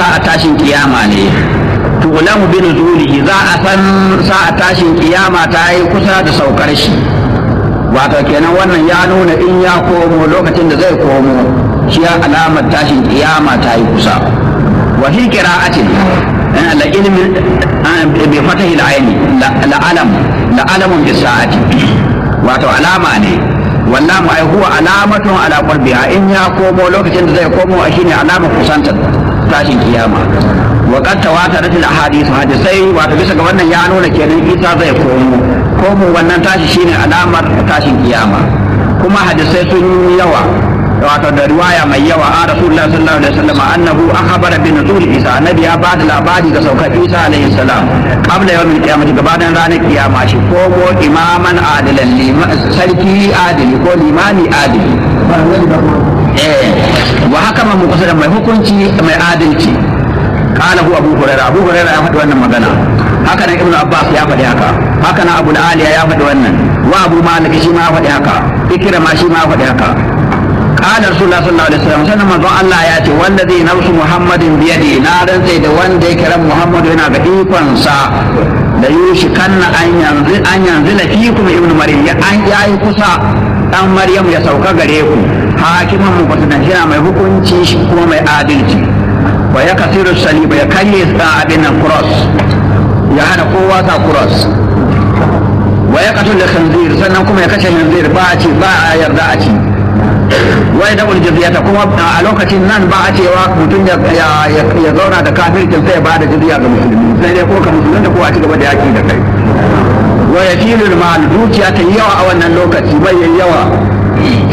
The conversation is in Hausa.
sa'a tashin kiyama ne tulamu bin zulihi za a san sa'a tashin kiyama ta yi kusa da saukar shi wato kenan wannan ya nuna in ya komo lokacin da zai komo shi ya alamar tashin kiyama ta yi kusa wa fi qira'atin la ilmi bi fatahi al-ayni la alam la alamun bi sa'ati wato alama ne wallahu ai huwa alamatun ala qurbiha in ya komo lokacin da zai komo shine alamar kusantar tashin kiyama wa qad tawatarat al ahadith hadisai wato bisa ga wannan ya nuna kenan Isa zai komo komo wannan tashi shine alamar tashin kiyama kuma hadisai sun yi yawa wato da riwaya mai yawa a rasulullah sallallahu alaihi wasallam annahu akhbara bi nuzul isa annabi ya ba da labari ga saukar isa alaihi salam qabla yawmil qiyamati gabanin ranar kiyama shi komo imaman adilan sarki adili ko limani adili eh wa hakama muqsidan mai hukunci mai adalci قال هو ابو هريره ابو هريره ya faɗi wannan magana haka nan ibnu abbas ya faɗi haka haka nan abu aliya ya faɗi wannan wa abu malik shi ma ya faɗi haka ikira ma shi ma ya faɗi haka قال رسول الله صلى الله عليه وسلم سنة من الله ياتي والذي نفس محمد بيده نارا زيد وان دي كرم محمد هنا بإيقان سا da yushikan an yanzu an yanzu la fikum ibn maryam ya an yayi kusa dan maryam ya sauka gare ku hakiman mu kusa shi mai hukunci shi kuma mai adalci wa ya kasiru saliba ya karye sa abin nan cross ya hana kowa sa cross wa ya katul da khanzir sannan kuma ya kashe khanzir ba a ci ba a yarda a ci wa ya dabul jizyata kuma a lokacin nan ba a cewa mutum ya ya zauna da kafircin sai ya ba da jizya ga musulmi sai dai ko ka musulmi ko a ci gaba da yaki da kai wa ya filul mal dukiya ta yawa a wannan lokaci bai yawa